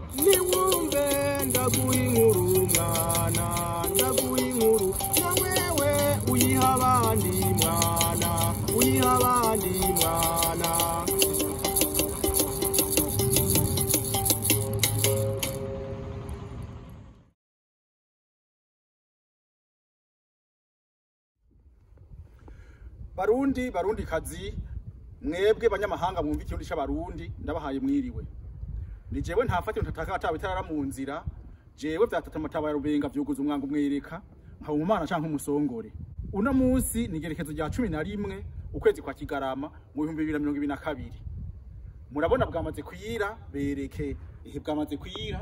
niwumve ndaguha inkuru mwana ndaguha inkuru na wewe uyiha abandi mwana uyiha abandi mwana barundi barundi kazi mwebwe banyamahanga mwumva ikirundi c'abarundi ndabahaye mwiriwe ni jewe ntafate ntataka atawe itarara mu nzira jewe vyatata amataba ya rubenga vyuguza umwanga umwereka nkaba umumana canke umusongore uno munsi ni igerekezo rya cumi na rimwe ukwezi kwa kigarama mu bihumbi bibiri na mirongo ibiri na kabiri murabona bwamaze kwira bereke ihe bwamaze kwira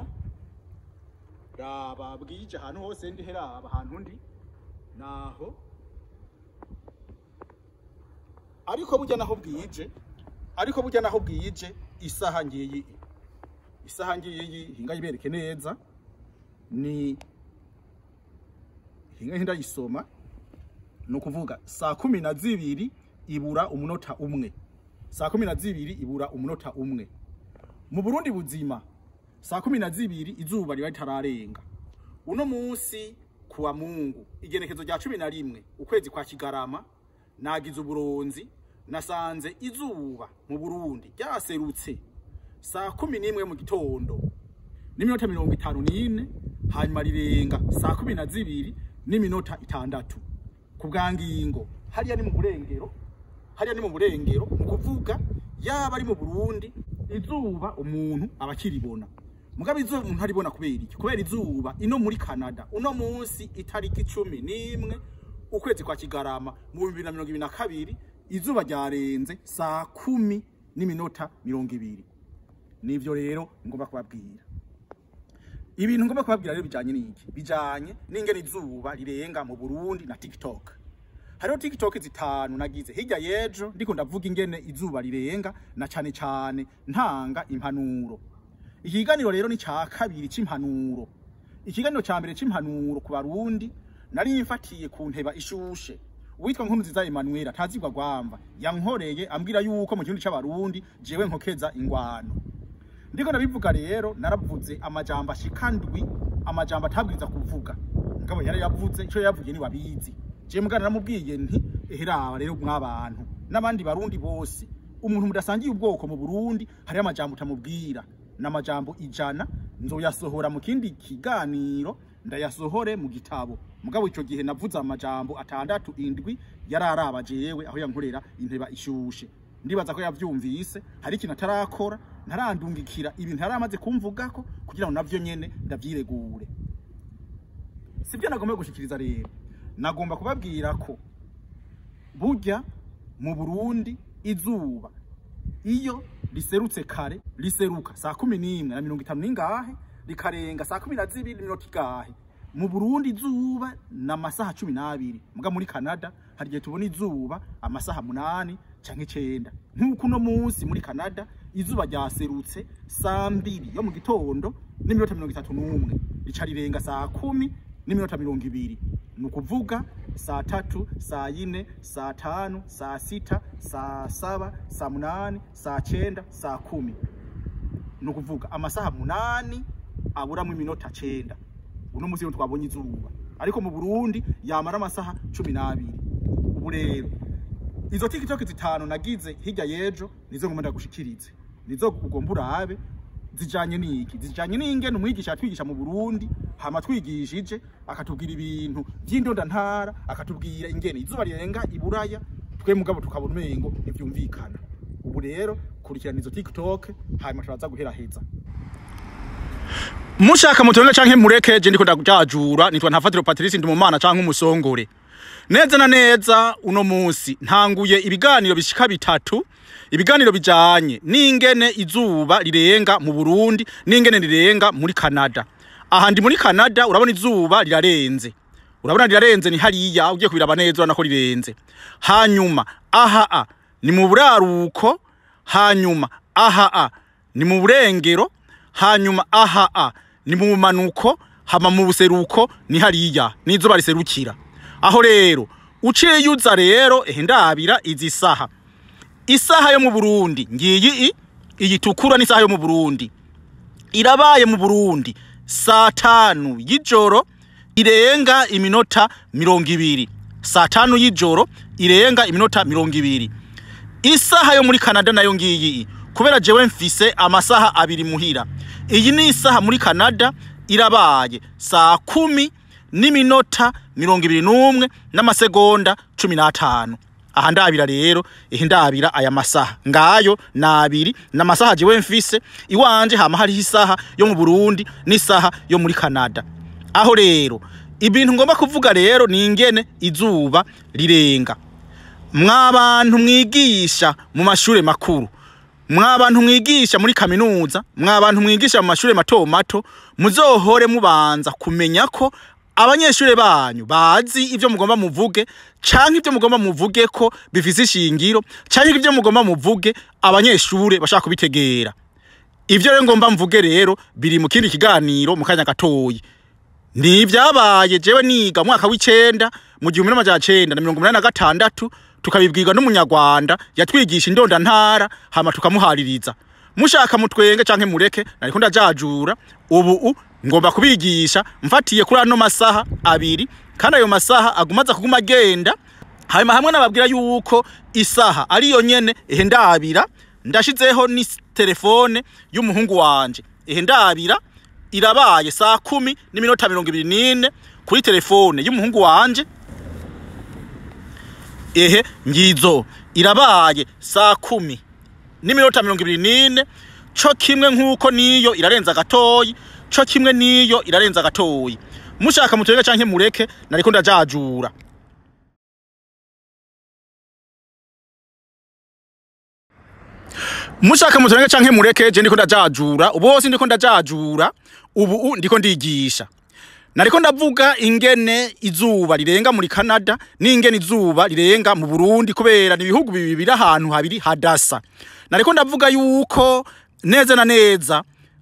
raba bwije ahantu hose ndi heraba ahantu ndi naho ariko burya naho bwije ariko burya naho bwije isaha ngiyi isaha ngiyi hinga yibereke neza ni hinga hinda yisoma ni ukuvuga saa kumi na zibiri ibura umunota umwe saa kumi na zibiri ibura umunota umwe mu burundi buzima saa kumi na zibiri izuba riba ritararenga uno munsi kuwa mungu igenekezo rya cumi na rimwe ukwezi kwa kigarama nagize uburonzi nasanze izuba mu burundi ryaserutse saa kumi n'imwe mu gitondo n'iminota mirongo itanu n'ine hanyuma rirenga saa kumi na zibiri n'iminota itandatu ku bwa ngingo hariya ni mu burengero hariya ni mu burengero mu kuvuga yaba ari mu burundi izuba umuntu aba akiribona mugabe izuba umuntu aribona kubera iki kubera izuba ino muri canada uno munsi itariki cumi n'imwe ukwezi kwa kigarama mu bihumbi bibiri na mirongo ibiri na kabiri izuba ryarenze saa kumi n'iminota mirongo ibiri nivyo rero ngomba kubabwira ibintu ngomba kubabwira rero bijanye n'iki bijanye n'ingene izuba rirenga mu burundi na tiktok hariho tiktok zitanu nagize hirya y'ejo ndiko ndavuga ingene izuba rirenga na cane cane ntanga impanuro ikiganiro rero ni ca kabiri c'impanuro ikiganiro ca mbere c'impanuro ku barundi nari mfatiye ku nteba ishushe uwitwa nkuru nziza Emmanuel atazigwa gwamba yankoreye ambwira yuko mu kirundi c'abarundi jewe nkokeza ingwano ndiko ndabivuga rero naravuze amajambo ashikandwi amajambo atabwiriza kuvuga ngabo yari yavuze ico yavuye ni babizi je mugana naramubwiye nti eheraba rero mwabantu n'abandi barundi bose umuntu mudasangiye ubwoko mu Burundi hari amajambo utamubwira n'amajambo ijana nzoyasohora mu kindi kiganiro ndayasohore mu gitabo mugabo ico gihe navuze amajambo atandatu indwi yararaba jewe aho yankorera inteba ishushe ndibaza ko yavyumvise hari ikintu atarakora ntarandungikira ibintu yaramaze kumvugako kugira ngo navyo nyene ndavyiregure sibyo nagomba gushikiriza rero nagomba kubabwira ko burya mu Burundi izuba iyo riserutse kare riseruka saa kumi n'imwe na mirongo itanu n'ingahe rikarenga saa kumi na zibiri n'iminota igahe mu Burundi izuba ni amasaha cumi n'abiri muga muri Canada hari igihe tubona izuba amasaha munani canke icenda nk'uko uno munsi muri Canada izuba ryaserutse saa mbiri yo mu gitondo n'iminota mirongo itatu n'umwe rica rirenga saa kumi n'iminota mirongo ibiri ni ukuvuga saa tatu saa yine saa tanu saa sita saa saba saa munani saa cenda saa kumi ni ukuvuga amasaha munani aburamwo iminota cenda uno munsi rero twabonye izuba ariko mu Burundi yamara amasaha cumi n'abiri ubu rero izo tiktok zitanu nagize hirya y'ejo nizo ngomba ndagushikirize nizo ugomba urabe zijanye n'iki zijanye n'ingene umwigisha yatwigisha mu Burundi hama twigishije akatubwira ibintu vy'indonda ntara akatubwira ingene izuba rirenga iburaya twe mugabo tukabona umengo ntivyumvikana ubu rero kurikirana izo tiktok hanyuma turaza guheraheza mushaka mutonge canke mureke je ndiko ndakujajura nitwa ntafatiro Patrice ndi mumana canke umusongore neza na neza uno munsi ntanguye ibiganiro bishika bitatu ibiganiro bijanye n'ingene izuba rirenga mu Burundi n'ingene rirenga muri Canada aha ndi muri Canada urabona izuba rirarenze urabona rirarenze ni hariya ugiye kubiraba neza urabona ko rirenze hanyuma aha a ni mu buraruko hanyuma aha a ni mu burengero hanyuma aha a ni mu manuko hama mu buseruko ni hariya n'izuba riserukira aho rero uciye yuza rero ehe ndabira izi saha isaha yo mu Burundi ngiyi i iyi tukura n'isaha yo mu Burundi irabaye mu burundi saa tanu y'ijoro irenga iminota mirongo ibiri saa tanu y'ijoro irenga iminota mirongo ibiri isaha yo muri canada nayo ngiyi kubera jewe mfise amasaha abiri muhira iyi ni isaha muri canada irabaye saa kumi n'iminota mirongo ibiri n'umwe n'amasegonda cumi n'atanu aha ndabira rero ihe ndabira aya masaha ngayo nabiri n'amasaha jewe mfise iwanje hama hariho isaha yo mu burundi n'isaha yo muri canada aho rero ibintu ngomba kuvuga rero ni ingene izuba rirenga mwabantu mwigisha mu mashure makuru mwabantu mwigisha muri kaminuza mwabantu mwigisha mu mashure mato mato muzohore mubanza kumenya ko abanyeshure banyu bazi ivyo mugomba muvuge canke ivyo mugomba muvuge ko bifise ishingiro canke ivyo mugomba muvuge abanyeshure bashaka kubitegera ivyo rero ngomba mvuge rero biri mu kindi kiganiro mu kanya gatoyi ni ibyabaye jewe niga mu mwaka w'icenda mu gihumbi n'amajana cenda na mirongo umunani na gatandatu tukabibwirwa n'umunyarwanda yatwigisha indondantara hama tukamuhaririza mushaka mutwenge canke mureke nariko ndajajura ubu ngomba kubigisha mfatiye kuri ano masaha abiri kandi ayo masaha agumaza kuguma agenda hanyuma hamwe nababwira yuko isaha ariyo nyene ehe ndabira ndashizeho ni telefone y'umuhungu wanje ehe ndabira irabaye saa kumi n'iminota mirongo ibiri n'ine kuri telefone y'umuhungu wanje ehe ngizo irabaye saa kumi n'iminota mirongo ibiri n'ine co kimwe nk'uko niyo irarenza gatoyi co kimwe niyo irarenza gatoyi mushaka mutwenge canke mureke nariko ndajajura mushaka mutwenge canke mureke je ndiko ndajajura ubu hose ndiko ndajajura ubu ndiko ndigisha nariko ndavuga ingene izuba rirenga muri Canada n'ingene izuba rirenga mu Burundi kubera ni ibihugu bibiri biri ahantu habiri hadasa nariko ndavuga yuko neza na neza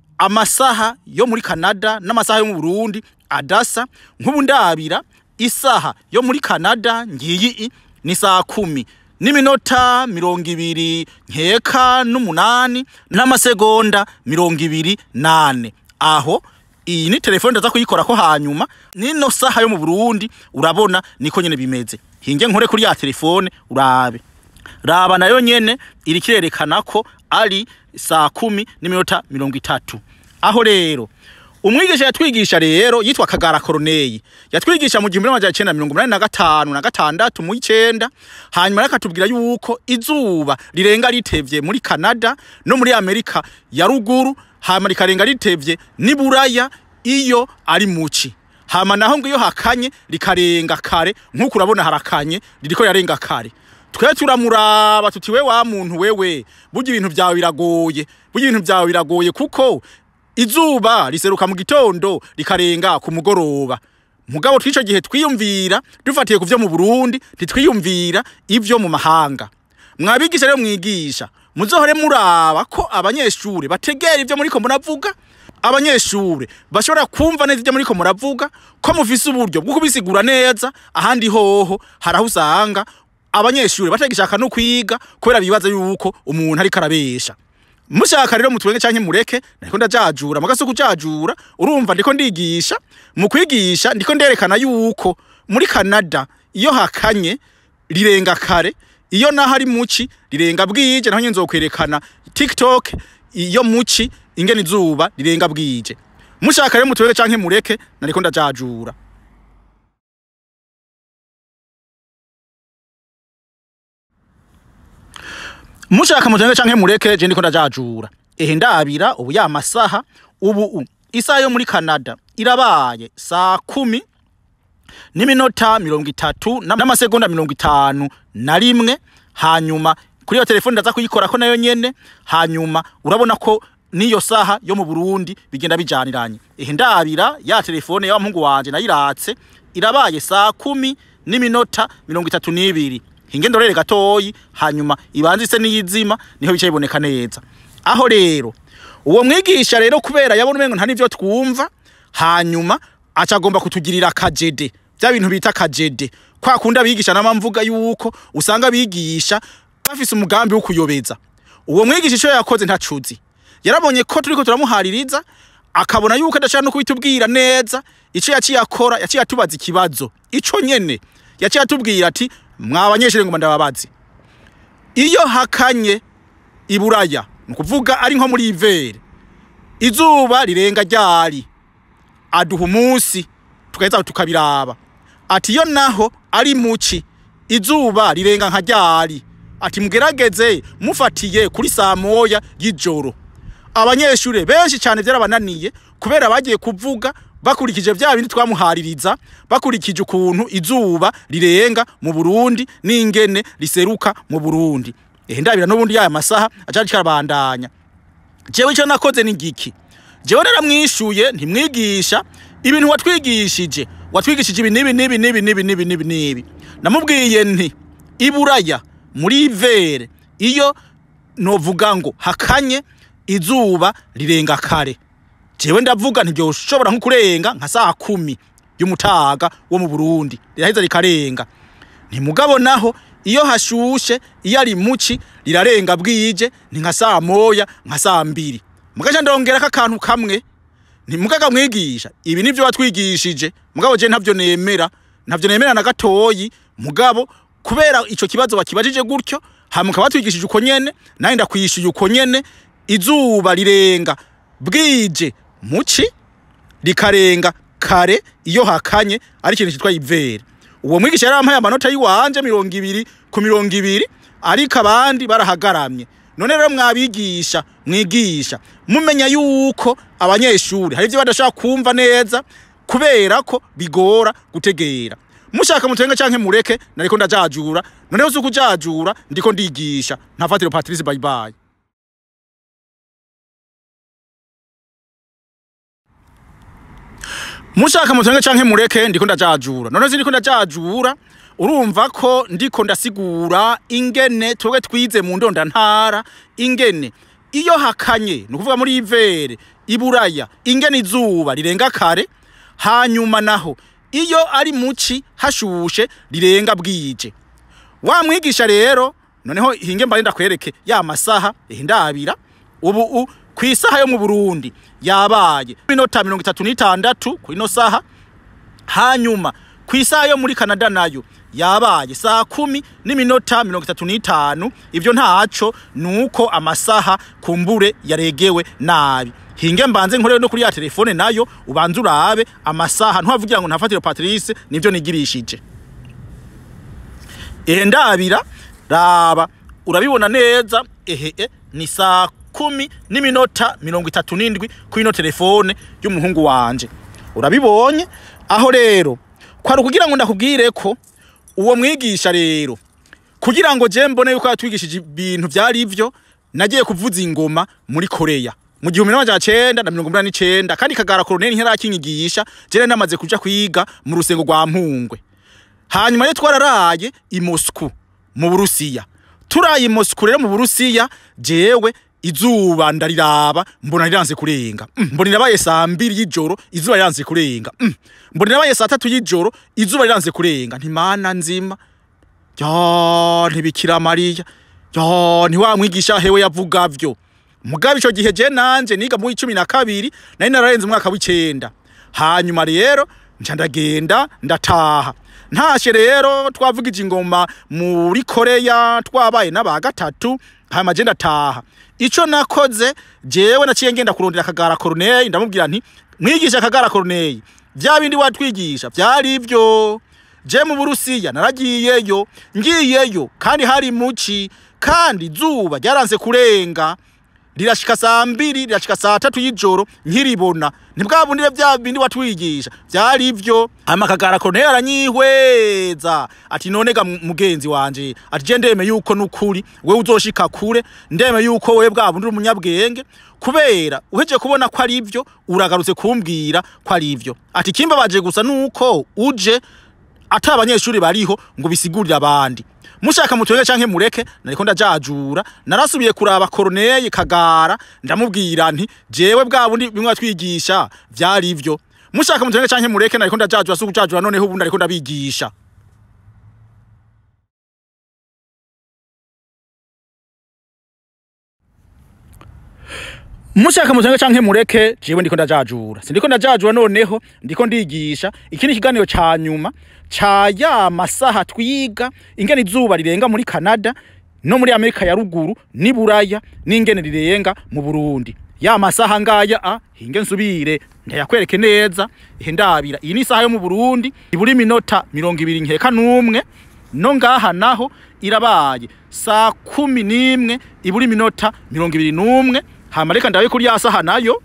amasaha yo muri Canada n'amasaha yo mu Burundi adasa nk'ubu ndabira isaha yo muri Canada ngiyi ni saa kumi n'iminota mirongo ibiri nkeka n'umunani n'amasegonda mirongo ibiri nane aho iyi ni telefone ndaza kuyikora ko hanyuma nino saha yo mu Burundi urabona niko nyene bimeze hinge nkore kuri ya telefone urabe raba nayo nyene iri kirerekana ko ari saa kumi n'iminota mirongo itatu aho rero umwigisha yatwigisha rero yitwa Kagara Koroneyi yatwigisha mu gihumbi n'amajana icenda mirongo umunani na gatanu na gatandatu mu icenda hanyuma yakatubwira yuko izuba rirenga ritevye muri Canada no muri Amerika ya ruguru hama rikarenga ritevye ni buraya iyo ari muci hama naho ngo iyo hakanye rikarenga kare nk'uko urabona harakanye ririko yarenga kare twe turamuraba tuti we wa muntu wewe burya ibintu vyawe biragoye burya ibintu vyawe biragoye kuko izuba riseruka mu gitondo rikarenga ku mugoroba mugabo twico gihe twiyumvira dufatiye ku vyo mu Burundi ntitwiyumvira ivyo mu mahanga mwabigisha rero mwigisha muzohore muraba ko abanyeshure bategera ivyo muriko muravuga abanyeshure bashobora kumva neza ivyo muriko muravuga ko mufise uburyo bwo kubisigura neza ahandi hoho haraho usanga abanyeshure batagishaka no kwiga kubera bibaza yuko umuntu ariko arabesha mushaka rero mutwenge canke mureke ndiko ndajajura mugaso kujajura urumva ndiko ndigisha mu kwigisha ndiko nderekana yuko muri Canada iyo hakanye rirenga kare iyo naho ari muci rirenga bwije naho nzokwerekana TikTok iyo muci ingene izuba rirenga bwije mushaka rero mutwenge canke mureke nariko ndajajura mushaka mutwenge canke mureke je ndiko ndajajura ehe ndabira ubu ya masaha ubu isaha yo muri Canada irabaye saa kumi n'iminota mirongo itatu n'amasegonda mirongo itanu na rimwe hanyuma kuri iyo telefone ndaza kuyikora ko nayo nyene hanyuma urabona ko niyo saha yo mu Burundi bigenda bijaniranye ehe ndabira ya telefone ya muhungu wanje nayiratse irabaye saa kumi n'iminota mirongo itatu n'ibiri hinge ndorere gatoyi hanyuma ibanze ise niyizima niho bicaye biboneka neza aho rero uwo mwigisha rero kubera yabona umengo nta nivyo twumva hanyuma acagomba kutugirira kajede bya bintu bita kajede kwa kundi abigisha namamvuga yuko usanga bigisha bafise umugambi wo kuyobeza uwo mwigisha ico yakoze ntacuzi yarabonye ko turiko turamuhaririza akabona yuko adashaka no kubitubwira neza ico yaciye akora yaciye atubaza ikibazo ico nyene yaciye atubwira ati mwa banyeshure ngo ndababazi iyo hakanye iburaya ni ukuvuga ari nko muri ivere izuba rirenga ryari aduha umunsi tugaheza tukabiraba ati iyo naho ari muci izuba rirenga nka ryari ati mugerageze mufatiye kuri saa moya y'ijoro abanyeshure benshi cyane byarabananiye kubera bagiye kuvuga bakurikije vya bindi twamuhaririza bakurikije ukuntu izuba rirenga mu Burundi n'ingene riseruka mu Burundi ehe ndabira n'ubundi yaya masaha acaje karabandanya jewe icyo nakoze ni giki jewe naramwishuye ntimwigisha ibintu watwigishije watwigishije ibi nibi nibi nibi nibi nibi nibi nibi namubwiye nti iburaya muri ivere iyo novuga ngo hakanye izuba rirenga kare jewe ndavuga ntibyoshobora nko kurenga nka saa kumi y'umutaga wo mu Burundi riraheza rikarenga ntimugabo naho iyo hashushe iyo ari muci rirarenga bwije ni nka saa moya nka saa mbiri mugaca ndongerako akantu kamwe ntimugaga mwigisha ibi nivyo watwigishije mugabo je ntavyo nemera ntavyo nemera na gatoyi mugabo kubera ico kibazo wakibajije gutyo hamuka batwigishije uko nyene naye ndakwishuye uko nyene izuba rirenga bwije muci rikarenga kare iyo hakanye ari ikintu cyitwa ivere uwo mwigisha yarampaye amanota yiwanje mirongo ibiri ku mirongo ibiri ariko abandi barahagaramye none rero mwabigisha mwigisha mumenya yuko abanyeshuri hari ibyo badashaka kumva neza kubera ko bigora gutegera mushaka mutenge canke mureke nariko ndajajura noneho si ukujajura ndiko ndigisha ntafatiro patrice bayibaye mushaka mutenge canke mureke ndiko ndajajura none si ndiko ndajajura urumva ko ndiko ndasigura ingene twebwe twize mu ndonda ntara ingene iyo hakanye ni ukuvuga muri ivere iburaya ingene izuba rirenga kare hanyuma naho iyo ari muci hashushe rirenga bwije wa mwigisha rero noneho hinge mbaye ndakwereke ya masaha ndabira ubu u ku isaha yo mu Burundi yabaye minota mirongo itatu n'itandatu ku ino saha hanyuma ku isaha yo muri Canada nayo yabaye saa kumi n'iminota mirongo itatu n'itanu ivyo ntaco nuko amasaha kumbure yaregewe nabi hinge mbanze nkorere no kuri ya telefone nayo ubanze urabe amasaha ntuhavugira ngo ntafatire Patrice nivyo nigirishije ehe ndabira raba urabibona neza ehe ni saa kumi n'iminota mirongo itatu n'indwi kuri ino telefone y'umuhungu wanje urabibonye aho rero kwari ukugira ngo ndakubwire ko uwo mwigisha rero kugira ngo je mbone yuko yatwigishije ibintu vyari ivyo nagiye kuvuza ingoma muri Korea mu gihumbi n'amajana cenda na mirongo umunani n'icenda kandi kagara koroneli ntiyarakinyigisha jere namaze kuja kwiga mu rusengo rwa mpungwe hanyuma rero twararaye i Moscou mu Burusiya turaye i Moscou rero mu Burusiya jewe izuba ndariraba mbona riranze kurenga mm, mbona irabaye saa mbiri y'ijoro izuba riranze kurenga mm, mbona irabaye saa tatu y'ijoro izuba riranze kurenga ntimana nzima ya ntibikira mariya ya ntiwamwigisha hewe yavuga vyo mugabe ico gihe je nanje niga mu icumi na kabiri nari nararenze umwaka w'icenda hanyuma rero nca ndagenda ndataha ntashe rero twavugije ingoma muri koreya twabaye n'aba gatatu hanyuma je ndataha ico nakoze jewe naciye ngenda kurondera akagara koroneli ndamubwira nti mwigisha akagara koroneli vya bindi watwigisha vyari ivyo je mu burusiya naragiyeyo ngiyeyo kandi hari muci kandi izuba ryaranze kurenga rirashika saa mbiri rirashika saa tatu y'ijoro nkiribona ntibwa bundi vya bindi watwigisha vyari ivyo hama akagara koroneli aranyihweza ati nonega mugenzi wanje ati je ndeme yuko nukuri wewe uzoshika kure ndeme yuko wewe bwa bundi uri umunyabwenge kubera uheje kubona ko ari ivyo uragarutse kumbwira ko ari ivyo ati kimbabaje gusa nuko uje ata abanyeshuri bariho ngo bisigurire abandi mushaka mutwenge canke mureke nariko ndajajura narasubiye kuraba koroneli kagara ndamubwira nti jewe bwa bundi bimwe atwigisha vyari ivyo mushaka mutwenge canke mureke nariko ndajajura suko jajura noneho ubundi ariko ndabigisha mushaka muzange canke mureke jewe ndiko ndajajura sindiko ndajajura noneho ndiko ndigisha iki ni ikiganiro ca nyuma ca ya masaha twiga ingene izuba rirenga muri Canada no muri Amerika ya ruguru ni Buraya n'ingene rirenga mu Burundi ya masaha ngaya a hinge nsubire ndayakwereke neza ihe ndabira iyi ni isaha yo mu Burundi iburi minota mirongo ibiri nkeka n'umwe no ngaha naho irabaye saa kumi n'imwe iburi minota mirongo ibiri n'umwe hama reka ndabe kuri ya saha nayo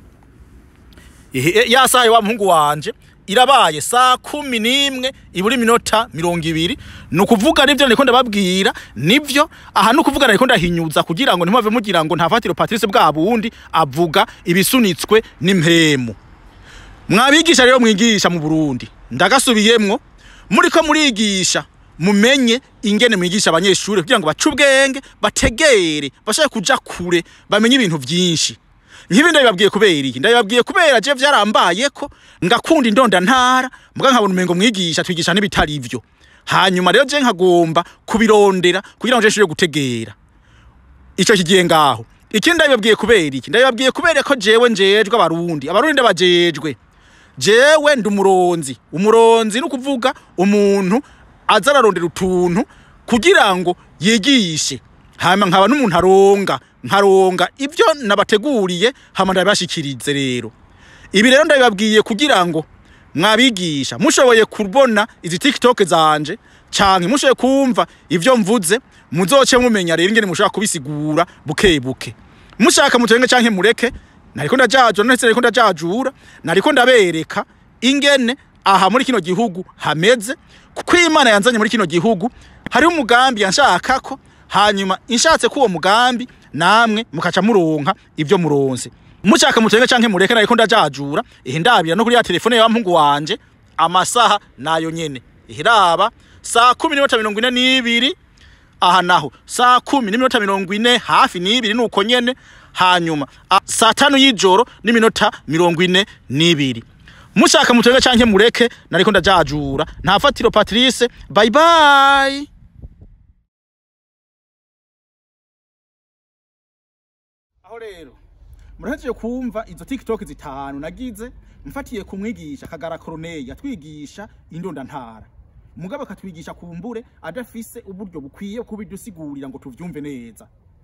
Ihe- ya saha wa muhungu wanje irabaye saa kumi n'imwe iburi minota mirongo ibiri ni ukuvuga nivyo nariko ndababwira nivyo aha ni ukuvuga nariko ndahinyuza kugira ngo ntimwave mugira ngo ntafatiro patrice bwa bundi avuga ibisunitswe n'impemu mwabigisha rero mwigisha mu Burundi ndagasubiyemwo muriko murigisha mumenye ingene mwigisha abanyeshuri kugira ngo bace ubwenge bategere bashake kuja kure bamenye ibintu vyinshi nk'ibi ndabibabwiye kubera iki ndabibabwiye kubera je vyarambaye ko ngakunda indonda ntara muga nkabona umengo mwigisha twigisha n'ibitari ivyo hanyuma rero je nkagomba kubirondera kugira ngo je nshobore gutegera ico kigiye ngaho ikindi ndabibabwiye kubera iki ndabibabwiye kubera ko jewe njejwe abarundi abarundi ndabajejwe jewe ndi umuronzi umuronzi ni ukuvuga umuntu aza ararondera utuntu kugira ngo yigishe hama nkaba n'umuntu aronga nkaronga ibyo nabateguriye hama ndabibashikirize rero ibi rero ndabibabwiye kugira ngo mwabigisha mushoboye kubona izi tiktok zanje canke mushoboye kumva ivyo mvuze muzoce mumenya rero ingene mushobora kubisigura buke buke mushaka mutenge canke mureke nariko ndajajura ndetse nariko ndajajura nariko ndabereka ingene aha muri kino gihugu hameze kuko imana yanzanye muri kino gihugu hariho umugambi yanshakako hanyuma inshatse ko uwo mugambi namwe mukaca muronka ivyo muronse mushaka mutenge canke mureke nariko ndajajura ihe ndabira no kuri ya telefone ya mpungu wanje amasaha nayo nyene ihiraba saa kumi n'iminota mirongo ine n'ibiri aha naho saa kumi n'iminota mirongo ine hafi n'ibiri nuko nyene hanyuma a- saa tanu y'ijoro n'iminota mirongo ine n'ibiri mushaka mutenge canke mureke nariko ndajajura nta fatiro patrice bye bye aho rero murahejeje kumva izo tiktok zitanu nagize mfatiye kumwigisha kagara koroneye yatwigisha indonda ntara mugabo akatwigisha kumbure adafise uburyo bukwiye kubidusigurira ngo tuvyumve neza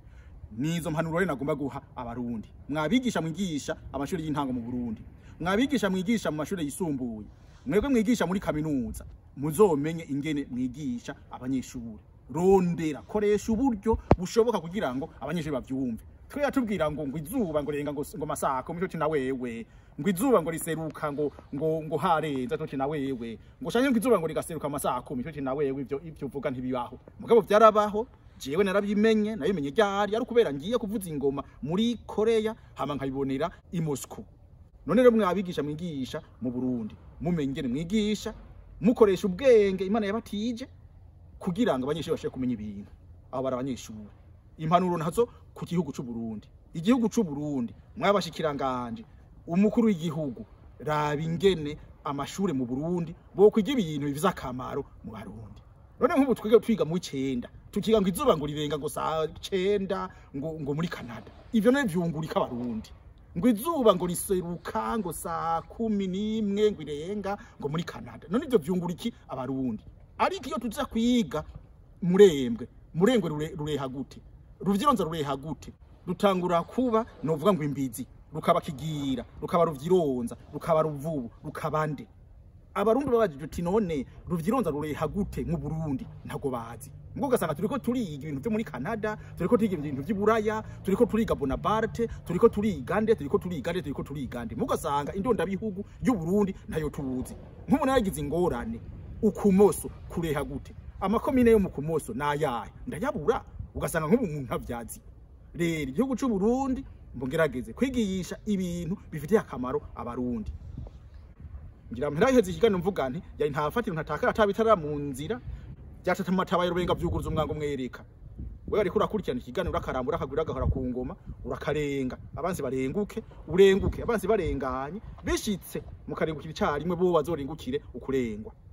nizo mpanuro rero nagomba guha abarundi mwabigisha mwigisha amashuri y'intango mu Burundi mwabigisha mwigisha mu mashuri yisumbuye mwebwe mwigisha muri kaminuza muzomenye ingene mwigisha abanyeshuri rondera koresha uburyo bushoboka kugira ngo abanyeshuri bavyumve twe yatubwira ngo ngo izuba ngo renga ngo ngo masako mico na wewe ngo izuba ngo riseruka ngo ngo ngo harenza cyo na wewe ngo shanye ngo izuba ngo rigaseruka masako mico na wewe ivyo ivyo uvuga ntibibaho mugabo vyarabaho jewe narabimenye nabimenye ryari ari kubera ngiye kuvuza ingoma muri Korea hama nkabibonera i Moscow none rero mwabigisha mwigisha mu Burundi mumenye ingene mwigisha mukoresha ubwenge imana yabatije kugira ngo abanyeshuri bashobore kumenya ibintu abo bari abanyeshuri impanuro nazo ku gihugu c'u Burundi igihugu c'u Burundi mwabashikiranganje umukuru w'igihugu raba ingene amashure mu Burundi bo kwiga ibintu bivize akamaro mu Barundi none nk'ubu twiga twiga mu icenda tukiga ngo izuba ngo rirenga ngo saa cenda ngo ngo muri Canada ivyo none vyungurika abarundi ngo izuba ngo riseruka ngo saa kumi n'imwe ngo irenga ngo muri Canada none ivyo vyunguriki abarundi ariko iyo tuza kwiga murembwe murengwe rure- rureha gute ruvyironza rureha gute rutangura kuba novuga ngo imbizi rukaba kigira rukaba ruvyironza rukaba ruvubu rukaba nde abarundi babajije uti none ruvyironza rureha gute mu Burundi ntago bazi ngo ugasanga turiko turiga ibintu vyo muri Canada turiko turiga ibintu vy'iburaya turiko turiga Bonaparte turiko turiga nde turiko turiga nde turiko turiga nde mugasanga indonda bihugu y'u Burundi ntayo tuzi nk'umuntu yagize ingorane ukumoso kureha gute amakomine yo mu kumoso nayahe ndayabura ugasanga nk'ubu umuntu ntavyazi rero igihugu c'u Burundi mbugerageze kwigisha ibintu bifitiye akamaro abarundi ngira mpiraheze ikiganiro mvuga nti yari nta fatiro ntatakara atabitara mu nzira byatatamataba rubenga vyuguruza umwango mwereka wewe ariko urakurikirana ikiganiro urakarambura akagwira agahora ku ngoma urakarenga abanzi barenguke urenguke abanzi barenganye bishitse mukarengukira icarimwe bo bazorengukire ukurengwa